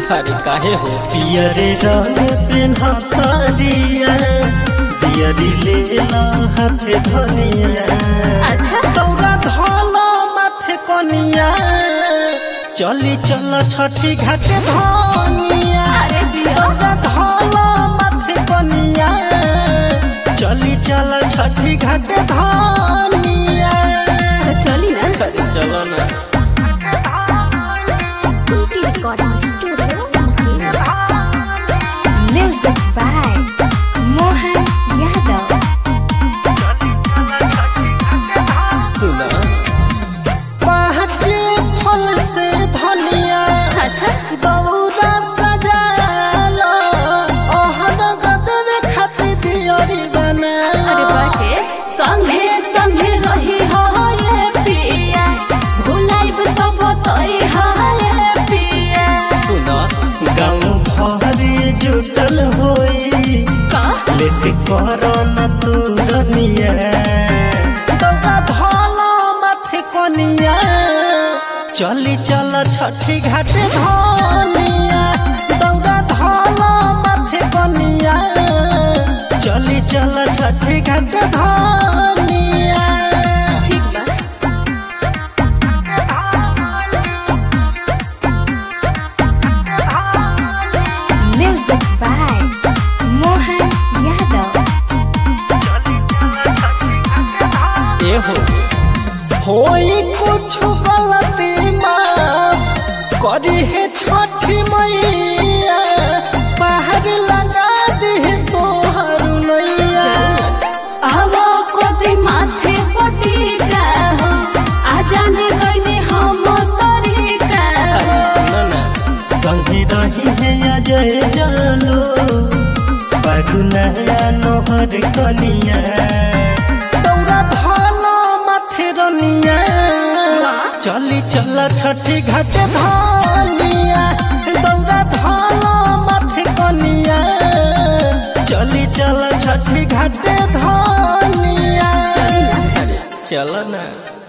अरे काहे हो पियरे रंग पेन्हा सारिया पियरी लेला हाथे धनिया अच्छा दौरा धोला माथे कनिया चली चल छठी घाटे धनिया अरे जियो दौरा धोला माथे कनिया चली चल छठी घाटे धनिया तो चली ना अरे चलो ना Kuki recording studio music by Mohan Yadav सुना पाँच फल से धनिया अच्छा दौरा सजालो ओहन गदवे खाती दियोरी बना अरे बाटे संगे संगे रही हो ये पिया भुलाइब तो बतई हो ये पिया सुना गाँव भरी जुटल होई का लेट करो न तू रनिया दौरा धोला माथे कनिया चली चल छठी घाटे धनिया दौरा धोला माथे कनिया चली चल छठी घाटे धनिया ठीक बा म्यूजिक बाय मोहन यादव ए हो होई कुछ गलती माफ करी है छठी मैया बाहर लगा दी तोहर नैया आवो कोती माथे पटिका हो आ जाने गईनी हम तरीका अरे हो सुना ना संगी रही है अजय जानो पगुनया नोहर कनिया दौरा धाना माथे रनिया चली चल छठी घाट धानिया दौरा धाना माथे कनिया चली चल छठी घाट धानिया अरे चलो ना